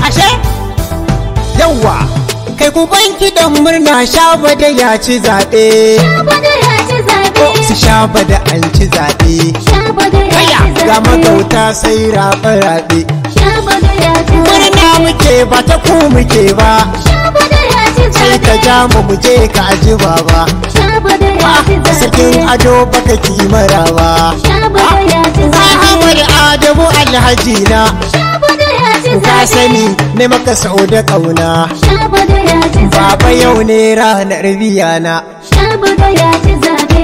ashe yawa kai ku banki dan murna shaba da ya ci zaɓe Shabada ya ci zaɓe. su shaba da an ci zaɓe Shabada ya kaya ci ga zaɓe. magauta sai raɓe-raɓe Shabada ya ci murna zaɓe. muke ba ta ku muke ba Shabada ya ci sai ka zaɓe. ja mu mu je ka aji baba Shabada ya ci zaɓe. sarkin ado baka kimara ba Shabada ya ci zaɓe. Ahmad Adamu Alhaji na Shabada ya ci ka zaɓe. sani ne maka sau da ƙauna Shabada ya ci zaɓe. Baba yau ne ranar biya na Shabada ya ci zaɓe.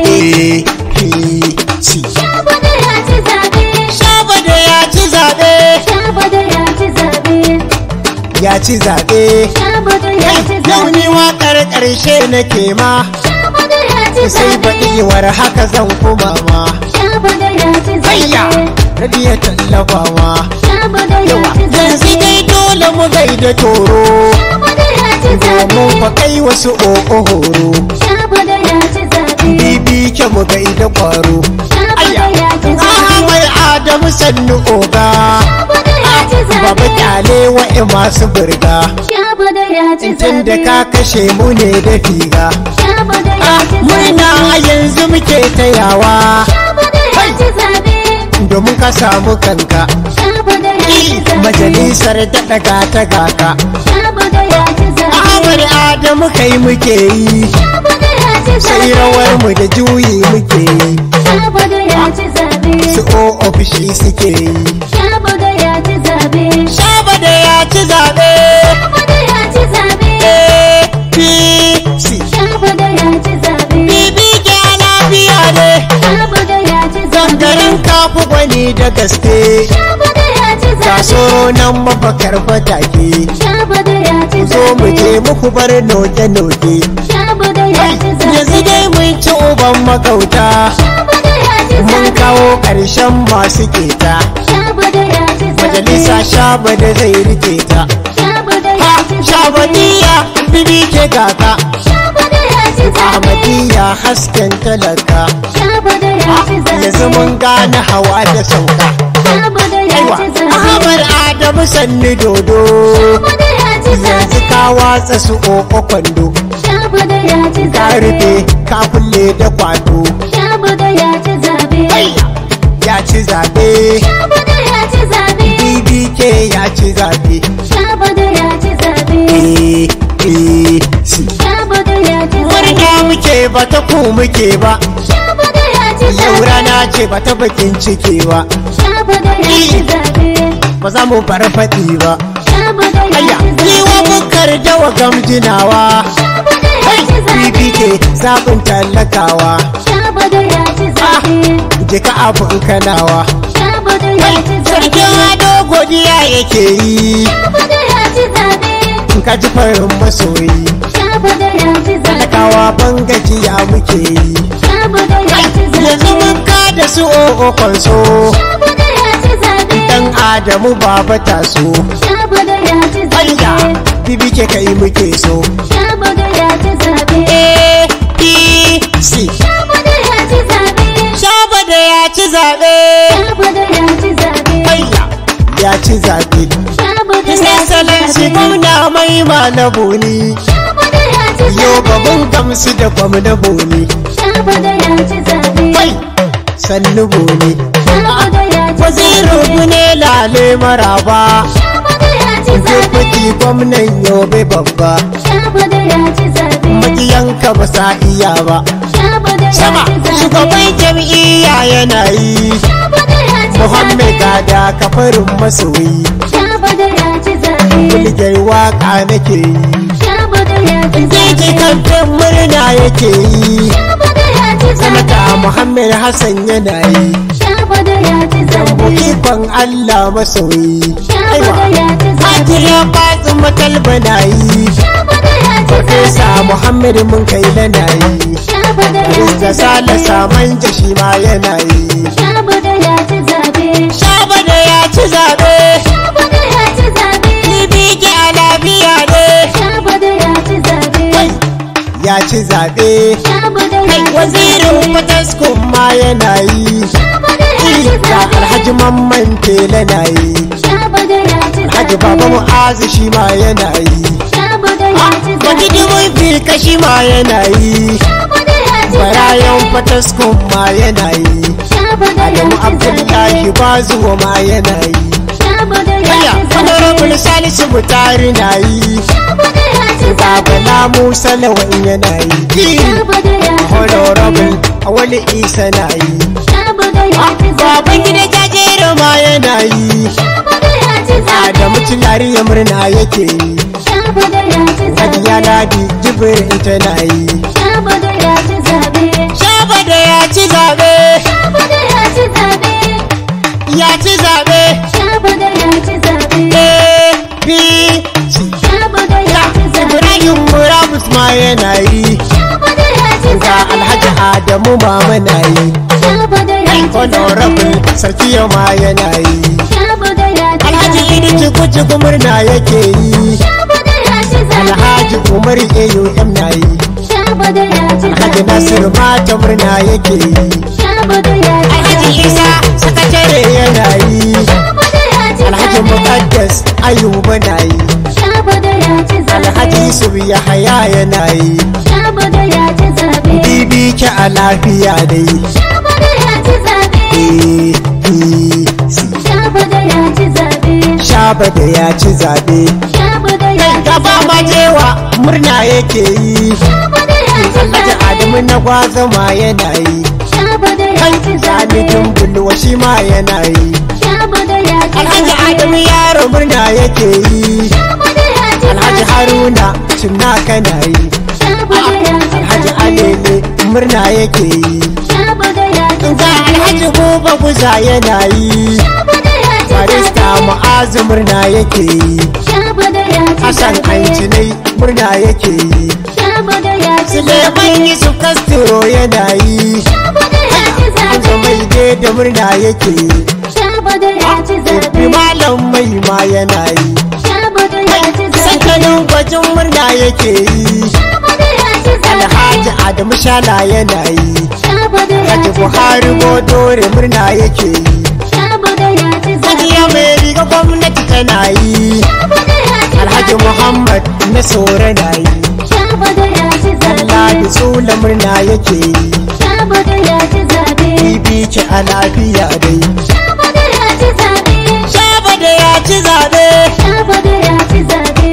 APC Shabada ya ci zaɓe. Shaba da ya ci zaɓe Shabada ya ci zaɓe. ya ci zaɓe Shabada ya ci yau zaɓe. ni waƙar ƙarshe nake ma Shabada ya ci sai zaɓe. baɗiwar haka zan kuma ma Shabada ya ci Hayya zaɓe. rabiya tallafawa Shabada ya yawa ci yanzu zaɓe. dai dole mu gaida toro Shabada ya ci zaɓe. domin fa kai wasu o'o horo Shabada ya ci zaɓe. bibi ke mu gaida kwaro Shabada ya ci zaɓe. Ahmad Adamu sannu oga Shabada ya ci Baba zaɓe. kyale wa'i masu burga Shabada ya ci Tun da zaɓe. ka kashe mu ne da figa Shabada ya Ah, ci Murna zaɓe. a yanzu muke tayawa Shabada ya ci zaɓe. Domin ka samu kanka Shabada ya ci zaɓe. Majalisar da daga ta gaka Shabada ya ci zaɓe. Ahmad Adamu kai muke yi Shabada ya ci Sai zaɓe. rawar mu da juyi muke yi Shabada ya ci zaɓe. Su o ofishi suke yi Shabada ya ci zaɓe. Shaba da ya ci zaɓe Shabada ya ci zaɓe. APC Shabada ya ci zaɓe. Bibi ke lafiya ne Shabada ya ci zaɓe. Garin kafu gwani da gaske Shabada ya ci Ga zaɓe. soro nan mafakar fatake Shabada ya ci Zo mu zaɓe. je muku bar noke-noke Shabada ya ci zaɓe. Yanzu dai mun ci uban makauta Shabada ya ci Mun zaɓe. kawo ƙarshen masu keta Shabada ya ci zaɓe. Majalisa shaba da zai rike ta Shabada ya Ha! ci zaɓe. Shabadiya bibi ke kaka Shabada ya ci zaɓe. Ahmadiyya hasken talaka Shabada ya ci zaɓe. Yanzu mun gane hawa da sauka Shabada ya Aiwa ci zaɓe. Ahmad Adamu sanni dodo Shabada ya ci Yanzu zaɓe. ka watsa su ƙoƙo kwando Shabada ya ci Ka zaɓe. rufe ka kulle da kwato Shabada ya ci zaɓe. Ya ci zaɓe Shabada ya ci zaɓe. BBK ya ci zaɓe Shabada ya ci zaɓe. APC Shabada ya ci zaɓe. Murna muke ba ta ku muke ba Shabada ya ci Yau zaɓe. rana ce ba ta bakin ciki ba Shabada ya ci zaɓe. Ba za mu bar faɗi ba Shabada ya Aya, ci ni wa zaɓe. bukar da wa gamjinawa Shabada ya ci zaɓe. BBK zaɓin talakawa Shabada ya ci zaɓe. Jika abin kanawa Shabada ya ci Sarkin zaɓe. ado godiya yake yi Shabada ya ci zaɓe. Ka ji farin masoyi Shabada ya ci zaɓe. Talakawa ban gajiya muke yi Shabada ya ci Yanzu zaɓe. mun ka da su o'o kwanso Shabada ya ci zaɓe. Dan Adamu baba taso Shabada ya ci Aya, zaɓe. bibi ke kai muke so Shabada ya ci zaɓe. APC Shabada ya ci zaɓe. Shaba da ya ci zaɓe Shabada ya ci zaɓe. Aya, ya ci zaɓe Shabada His ya ci Excellency zaɓe. gwamna mai ma na boni Shabada ya ci Yau ba zaɓe. mun gamsu da gwamna boni Shabada ya ci zaɓe. Kai, sannu boni Shabada ya ci Wazirin zaɓe. mu ne lale maraba Shabada ya ci zaɓe. Deputy gwamnan yobe babba Shabada ya ci zaɓe. Makiyanka ba sa iya ba Shabada ya Sama, ci zaɓe. shugaban jam'iyya yana yi Shabada ya ci Muhammad zaɓe. gada kafarin masoyi Shabada ya ci zaɓe. Bulgar waka nake yi Shabada ya ci Jiji zaɓe. kamfen murna yake yi Shabada ya ci Sanata zaɓe. Muhammad Hassan yana yi Shabada ya ci Zambo zaɓe. ikon Allah masoyi Shabada ya ci zaɓe. Hajiya Fatima Talba na yi Shabada ya ci Farfesa zaɓe. Muhammad mun kai lana yi Shabada ya ci Barista Sale zaɓe. Samanja shi ma yana yi Shabada ya ci zaɓe. Shaba da ya ci zaɓe Shabada ya ci zaɓe. Bibiki a lafiya ne Shabada ya ci zaɓe. Ya ci zaɓe Shabada ya ci Wazirin zaɓe. Fataskun ma yana yi Shabada ya ci Ga zaɓe. Alhaji Mamman Tela na yi Shabada ya ci Alhaji kai baba mu'azu shi ma yana yi Shabada ya ci wani zabe. dubin fika shi ma yana yi Shabada ya ci barayan zabe. fataskun ma yana yi Shabada ya adamu ci abdullahi zabe. ba zuwa ma yana yi Shabada ya Kaya, ci honorable zabe. salisu mutari na yi Shabada ya ci zabe. babala musa lawan yana yi Shabada ya ci honorable zabe. wani isa na yi Shabada ya ci baban zabe. gida jajero ma yana yi Shabada ya ci zabe. adamu tilari ya murna yake yi Shabada ya ci Hajiya zabe. Ladi Jibrin tana yi. Shabada ya ci zabe. Shaba da ya ci zaɓe, Shabada ya ci zabe. ya ci zaɓe, Shabada ya ci zabe. APC. Shabada ya ci zabe. Ibrahim Murabus ma yana yi, Shabada ya ci ga zabe. Alhaji Adamu ma na yi. Shabada ya ci Honorable zabe. Sarkiya ma yana yi. Shabada ya ci Alhaji zabe. Idi Cikuciku murna yake yi. Shabada ya ci zabe. Alhaji Umar AUM na yi. Shabada ya ci Alhaji zabe. Nasiru mata murna yake yi. Shabada ya ci Alhaji zabe. Isa sakatare yana yi. Shabada ya ci Alhaji zabe. Muqaddas Ayuba na yi. Shabada ya ci zabe. Alhaji Yusuf Yahaya yana yi. Shabada ya ci zabe. Bibi ki a lafiya dai. Shabada ya ci zabe. APC. Shabada ya ci zabe. Shaba da ya ci zaɓe. Shabada ya ci Gaba zabe. majewa murna yake yi. Shabada ya ci Alhaji zabe. Adamu na gwaza ma yana yi. Shabada ya ci Sani zabe. Dumbulwa shi ma yana yi. Shabada ya ci Alhaji zabe. Adamu yaro murna yake yi. Shabada ya ci Alhaji zabe. Haruna cimna kana yi. Shabada ya ci Alhaji zabe. Alele murna yake yi. Shabada ya ci Ga zabe. Alhaji Buba Guza yana yi. Shabada ya ci Barista zabe. Mu'azu murna yake yi. Shabada ya ci Hassan zabe. Ancinai murna yake yi. Shabada ya ci Suleiman Yusuf Castro yana yi. Shabada ya ci An zabe. mai da murna yake yi. Shabada ya ci Ibi zabe. malam mai ma yana yi. Shabada ya ci zabe. Sankanin gwajin murna yake yi. Shabada ya ci zabe. Alhaji Adamu Shala yana yi. Shabada ya Haji ci Buhari zabe. Bodore murna yake yi. Shabada ya ci zabe. Hajiya mai riga gwamnati tana yi. Shabada ya ci Alhaji zabe. Muhammad na Sore na yi. Shabada ya ci Allah da zabe. tsula murna yake yi. Shabada ya ci zabe. Bibi ki a lafiya dai. Shabada ya ci zabe. Shaba da ya ci zaɓe. Shabada ya ci zabe.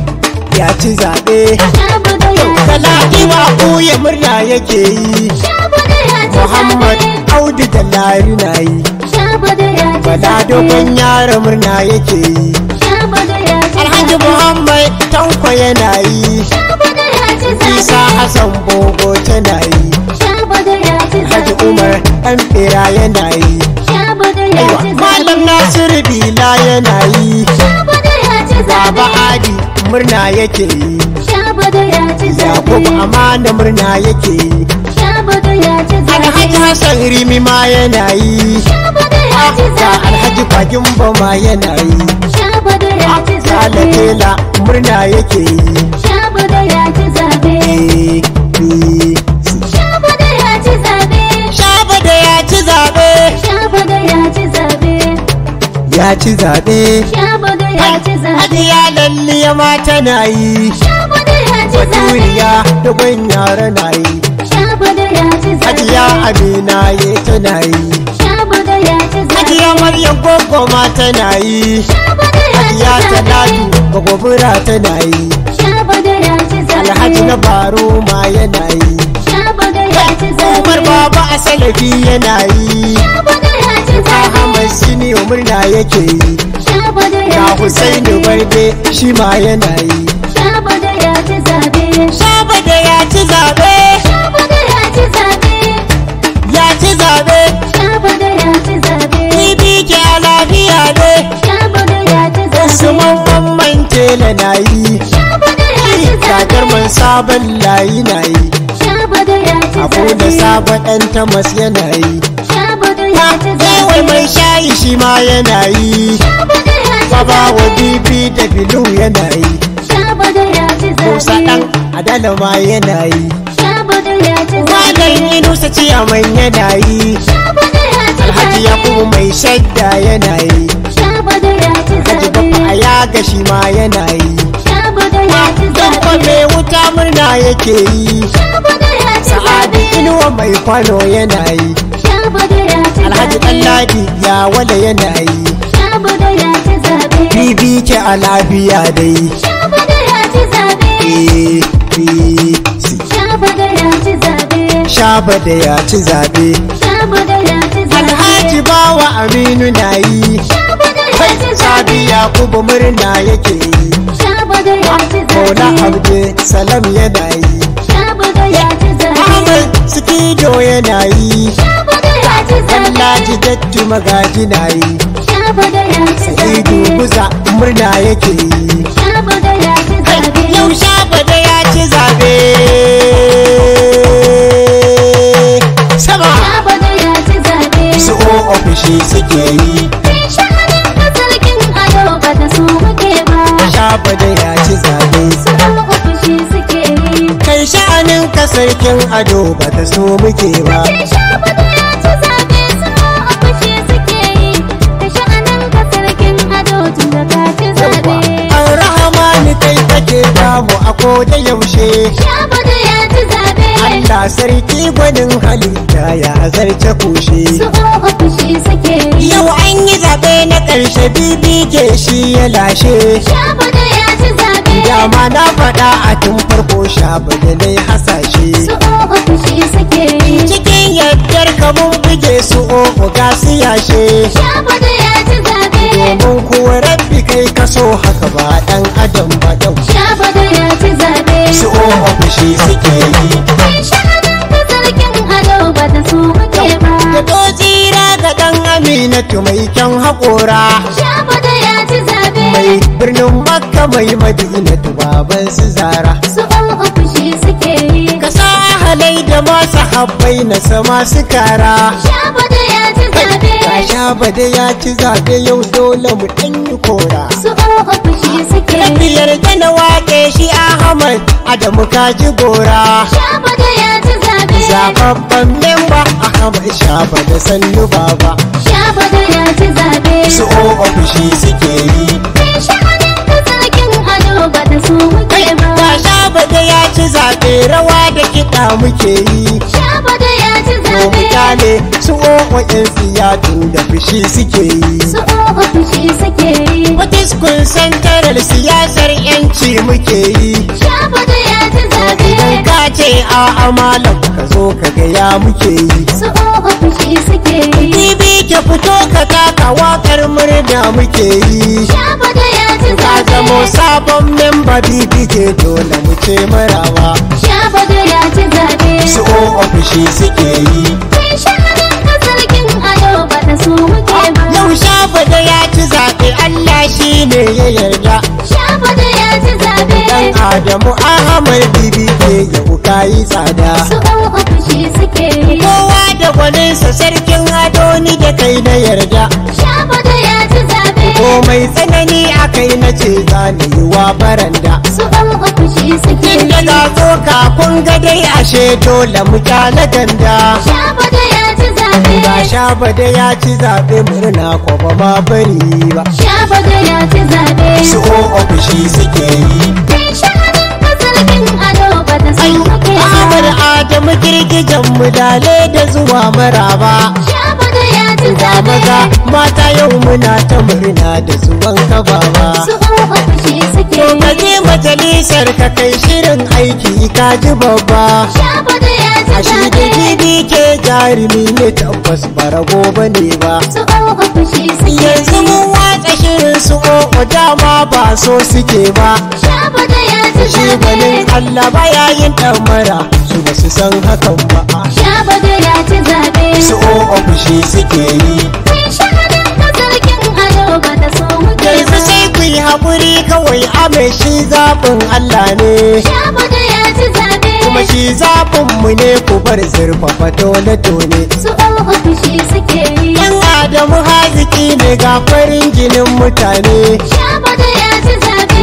Ya ci zaɓe. Shabada ya ci Talaki zabe. ba ɓuya murna yake yi. Shabada ya ci Muhammad zabe. Audu da Lari na yi. Shabada ya ci Bala zabe. dogon yaro murna yake yi. Shabada ya ci Alhaji zabe. Muhammad Tanko yana yi. Shabada ya ci Isa zabe. Hassan Bogo tana yi. Shabada ya ci Alhaji zabe. Umar ɗan ɓera yana yi. Shabada ya Aiwa, ci Malam zabe. Nasiru Bila yana yi. Shabada ya ci Baba zabe. Adi murna yake yi. Shabada ya ci Yakubu zabe. Amana murna yake yi. Shabada ya ci Alhaji zabe. Hassan Rimi ma yana yi. Shabada ya ci Ga zabe. Alhaji Bagin ma yana yi. Shabada ya ci Sale zabe. Tela murna yake yi. Shabada ya ci zabe. APC. Shabada ya ci zabe. Shaba da ya ci zaɓe. Shabada ya ci zabe. Ya ci zaɓe. Shabada ya ci zabe. Hajiya lalliya ma tana yi. Shabada ya ci zabe. Baturiya da gwan yara na yi. Shabada ya ci Hajiya zabe. Amina ye tana yi. Shabada ya ci zabe. Hajiya Maryam Gogo ma tana yi. Shabada ya ci Hajiya zabe. Talatu Bagobura tana yi. Shabada ya ci zabe. Alhaji na Baro ma yana yi. Shabada ya ci zabe. Umar Baba a Salafi yana yi. Shabada ya ci zabe. Ahmad Sini murna yake yi. Shabada ya Ga ci Husainu zabe. Barde shi ma yana yi. Shabada ya ci zabe. Shaba da ya ci zaɓe. Shabada ya ci zabe. Ya ci zaɓe. Shabada ya ci zabe. Bibi ke a lafiya ne. Shabada ya ci Usman zabe. Mamman Tela na yi. Shabada ya ci Kakar zabe. man sabon layi na yi. Shabada ya ci Abu da zabe. sabon ɗan tamas yana yi. Shabada ya ci Kawai zabe. mai shayi shi ma yana yi. Shabada ya ci Baba wa zabe. bibi da bilu yana yi. Shabada ya ci Musa zabe. ɗan adala ma yana yi. Shabada ya ci Malam zabe. Yunusa ciyaman yana yi. Shabada ya ci Alhaji zabe. Yakubu mai shadda yana yi. Shabada ya ci Alhaji zabe. Baffa a ya ga shi ma yana yi Shabuda ya ci Dabba zaɓe. mai wuta murna yake yi Shabuda ya ci Sa'adu zaɓe. inuwa mai kwano yana yi Shabuda ya ci Alhaji zaɓe. Ɗanladi ya wala yana yi Shabuda ya ci zaɓe. Bibi ke a lafiya dai Shabuda ya ci zaɓe. APC Shabuda ya ci zaɓe. Shaba da ya ci zaɓe Shabuda ya ci zaɓe. Alhaji bawa Aminu na yi Shabuda ya ci Sabi zaɓe. Yakubu murna yake yi Shabuda ya ci Mola zaɓe. Abdi Salam yana yi Shabuda ya ci zaɓe. Ahmad Sikido yana yi Shabuda ya ci zaɓe. Allaji Dattu Magaji na yi Shabuda ya ci Idu zaɓe. Guza murna yake yi Shabuda ya ci zaɓe. Yau Shaba da ya ci zaɓe Sama Shabuda ya ci zaɓe. su o ofishi suke yi Kai sha'anin ka sarkin ado ba ta so muke ba. Shaba da ya ci zaɓe Su ɗan ofishi suke yi. Kai sha'anin ka sarkin ado ba ta so muke ba Kai shabuda ya ci zaɓe su ɗan ofishi suke yi. Kai sha'anin ka sarkin ado tun da ka ci zaɓe. An rahamani kai kake damu a ko da yaushe Shabuda ya ci zaɓe. Allah sarki gwanin halitta ya zarce kushe Su ɗan ofishi suke yi. Yau an yi zaɓe na ƙarshe bibi ke shi ya lashe Shabuda ya ci zaɓe. Dama na faɗa a tun farko shabu da na hasashe Su ɗan ofishi suke yi. Cikin yardar ka mun buge su o'o ga su yashe Shabuda ya ci zaɓe. Domin kuwa rabbi kai kaso haka ba ɗan adam ba ɗau Shabuda ya ci zaɓe. Su o'o fushi suke yi Kai sha'anin ka sarkin ado ba ta so muke ba. Da to tsira ga ɗan aminatu mai kyan haƙora Shabuda ya ci zaɓe. Mai birnin makka mai madinatu baban su zara Su ɗan ofishi suke yi. Ka sa halai da masu habbai na sama su kara Shabuda ya ci zaɓe. Ka sha bada ya ci zaɓe yau dole mu ɗan yi kora Su ɗan ofishi suke yi. Biyar da na waƙe shi Ahmad Adamu kaji gora Shabuda ya ci zaɓe. Zababban memba Ahmad Shaba da sannu baba Shabuda ya ci zaɓe. Su o ofishi suke yi Kai sha'anin ka sarkin ado ba ta so muke ba. Ka Shaba da ya ci zaɓe rawa da kiɗa muke yi Shabuda ya ci To zaɓe. mutane su o wa'in siyatu da fushi suke yi Su ɗan ofishi suke yi. Watiskun santarar siyasar yanci muke yi Shabuda ya ci zaɓe. Idan ka ce a amalan ka zo ka gaya muke yi Su ɗan ofishi suke yi. Bibi ke fito ka taka wakar murna muke yi Shabuda ya ci Ka zaɓe. zamo sabon memba bibi ke dole mu ce marawa Shabuda ya ci zaɓe. Su o ofishi suke yi Kai sha'anin ka sarkin ado ba ta so muke ba. Yau shafa da ya ci zaɓe Allah shi ne ya yarda Shabuda ya ci zaɓe. Dan Adamu Ahmad bibi ke yau ka yi tsada Su ɗan ofishi suke yi. Kowa da gwaninsa sarkin ado ni da kai na yarda Shabuda ya ci zaɓe. komai tsanani a kai na ce za ni yi wa baranda Su ɗan ofishi suke Kin yi. daga tsoka kun ga dai ashe dole mu kyale ganda Shabuda ya ci zaɓe. Ga sha da ya ci zaɓe murna ko ba ma bari ba Shabuda ya ci zaɓe. Su o ofishi suke yi Kai sha'anin ka sarkin ado ba ta so Ai, muke Ahmad ba. Adamu girgijan mu dale da zuwa maraba Shabuda ya ci Ga zaɓe. maza mata yau muna ta murna da zuwan ka baba Su ɗan ofishi suke To ka yi. je majalisar ka kai shirin aiki ka ji babba Shabuda ya ci A shi da zaɓe. gidi ke jarumi ne tabbas bara gobe ne ba Su ɗan ofishi suke Yanzu yi. mun watsa shirin su o'o dama ba so suke ba Shabuda ya ci Shi zaɓe. ganin Allah baya yin mara su ba su san hakan ba Shabuda ya ci zaɓe. Su o'o fushi suke yi Kai sha'anin ka sarkin ado ba ta so muke Yanzu ba. sai ku yi haƙuri kawai ame shi zaɓin Allah ne Shabuda ya ci zaɓe. Kuma shi zaɓin mu ne ku bar zurfafa tone-tone Su ɗan ofishi suke yi. Yan Adamu haziki ne ga farin jinin mutane Shabuda ya ci zaɓe.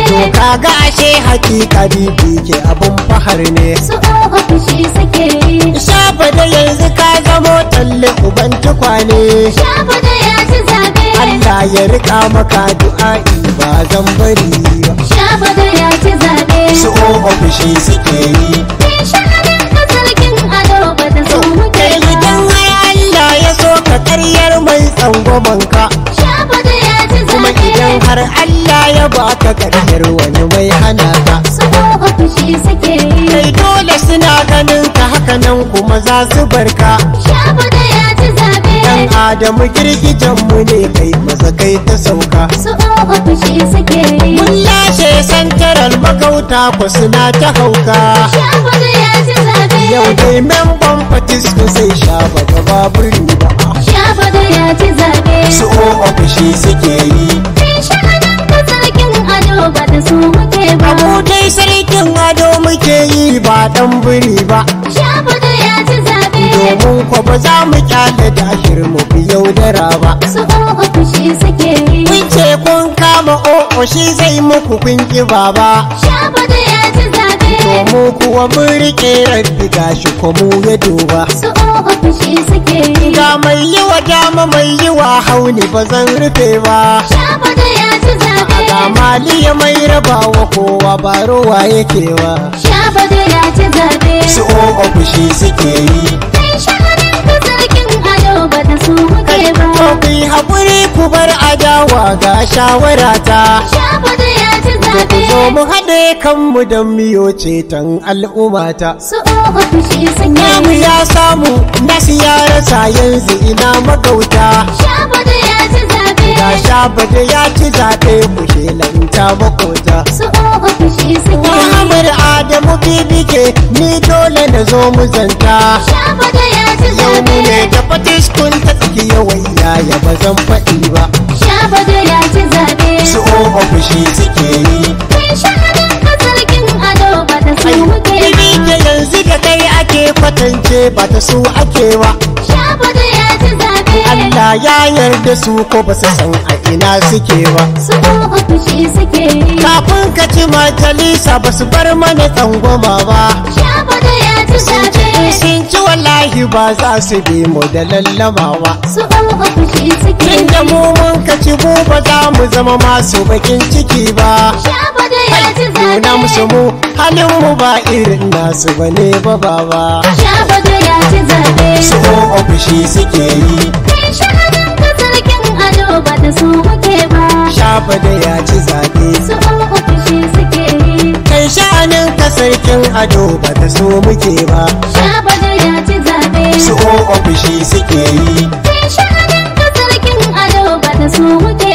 zaɓe. kaga ashe hakika bibi ke abun fahar ne Su ofishi suke yi. shafa da yanzu ka zamo talle uban tukwane Shafa da ya ci zaɓe. Allah ya rika maka du'a'i ba zan bari ba Shafa da ya ci zaɓe. su ofishi suke yi Kai sha'anin ka sarkin ado ba ta so muke kai ba. idan ai Allah ya so ka karyar mai tsangwamanka Shafa da ya ci kuma zaɓe. idan har Allah ya baka karyar wani mai hana ka Su ofishi suke yi. kai dole suna ganin ka haka nan kuma za su barka Shafa da ya ci zaɓe. dan adamu girgijenmu ne kai maza kai ta sauka Su ofishi suke yi. mun lashe santaral magauta ku suna ta hauka Shafa da ya ci zaɓe. yau dai memban fatisku sai sha baka baburi ba Shafa da ya ci zaɓe. su ofishi suke yi Kai sha'anin ka sarkin ado ba ta so muke ba. abu dai sarkin ado muke yi ba dan biri ba Shafa da ya ci zaɓe. domin kwa ba za mu kyale dahir mu bi yaudara ba Su ofishi suke yi. kun ce kun kama o'o shi zai muku kun ki baba Shafa da ya ci zaɓe. mu kuwa mun rike rabbi gashi ko mu ya duba Su ofishi suke yi. ga mai yi wa dama mai yi wa hauni ba zan rufe ba Shafa da ya ci zaɓe. ga maliya mai raba wa kowa ba rowa yake wa Shafa da ya ci zaɓe. su ofishi suke yi Kai sha'anin ka sarkin ado ba ta so muke ba. to ku yi haƙuri ku bar adawa ga shawara ta Shafa da ya ci ku zaɓe. zo mu haɗe kanmu don miyo ceton al'ummata Su ofishi suke namu yi. ya samu nasu ya rasa yanzu ina magauta Shafa da ya ci zaɓe. ga shaba da ya ci zaɓe ku shelanta makota Su ofishi suke yi. Muhammad Adamu bibike ni dole na zo mu zanta Shafa da ya ci yau mu ne zaɓe. da fatiskun ta tsaki yawan yaya ba zan faɗi ba Shafa da ya ci zaɓe. su ofishi suke yi Kai sha'anin ka sarkin ado ba ta so muke ba. bibike yanzu da kai ake kwatance ba ta su ake ba Shafa da ya ci zaɓe. Allah ya yarda su ko ba su san a ina suke ba Su ofishi suke yi. kafin ka ci majalisa ba su bar mana tsangwama ba Shafa da ya ci zaɓe. sun ci wallahi ba za su bi mu da lallama ba Su ofishi suke yi. inda mu mun ka ci mu ba za mu zama masu bakin ciki ba Shafa da ya ci nuna musu zaɓe. mu halin mu ba irin nasu bane ba baba Shafa da ya ci zaɓe. su ofishi suke yi Kai sha'anin ka sarkin ado ba ta so muke ba. shafa da ya ci zaɓe Su ofishi suke yi. kai sha'anin ka sarkin ado ba ta so muke ba Shafa da ya ci zaɓe. su ofishi suke yi Kai sha'anin ka sarkin ado ba ta so muke